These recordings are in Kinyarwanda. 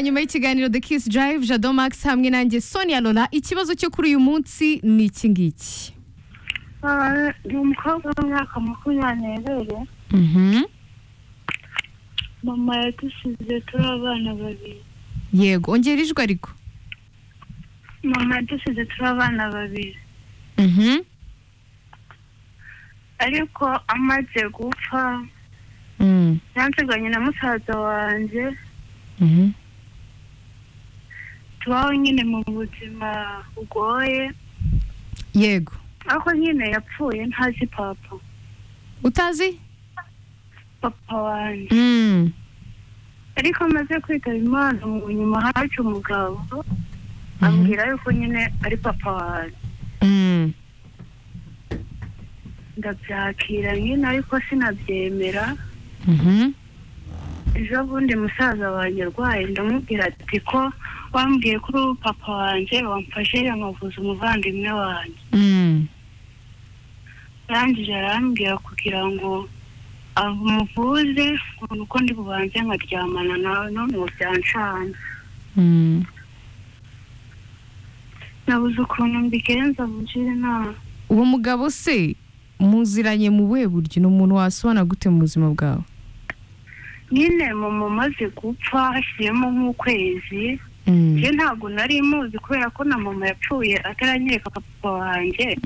nyuma y'ikiganiro The Kiss Drive Jado Max hamwe nanjye Sonia Lola ikibazo cyo kuri uyu munsi ni iki ngiki Ah, ndi umukobwa w'imyaka makumyabiri mama yadusize turi abana babiri yego ongera ijwi ariko mama yadusize turi abana babiri ariko amaze gupfa yansiganye na musaza wanjye tubaho nyine mu buzima bugoye yego ariko nyine yapfuye ntazi papa utazi papa wanjye ariko amaze kwitaba imana mu nyuma hacu umugabo ambwira yuko nyine ari papa wanjye ndabyakira nyine ariko sinabyemera ejo bundi musaza wanjye arwaye ndamubwira ati ko wambwiye ko uri papa wanjye wamfashe yankavuza umuvandimwe wanjye arangije arambwira kugira ngo amuvuze uko ndi bubanze nkaryamana nawe none ubu byancana nabuze ukuntu mbigenza mugire inama uwo mugabo se muziranye mu buhe buryo ni umuntu wasobana gute mu buzima bwawe nyine mama umaze gupfa hashyiremo nk'ukwezi njye ntabwo nari muzi kubera ko na mama yapfuye ataranyereka papa wanjye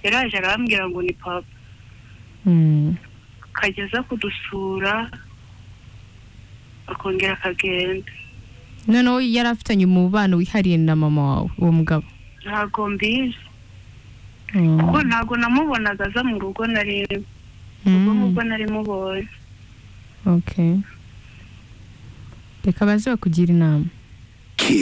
yaraje arambwira ngo ni papa kageza kudusura akongera akagenda noneho yari afitanye umubano wihariye na mama wawe uwo mugabo ntabwo mbizi kuko ntabwo namubonaga aza mu rugo na rimwe ubwo ngubwo nari mubonye okay reka baze bakugira inama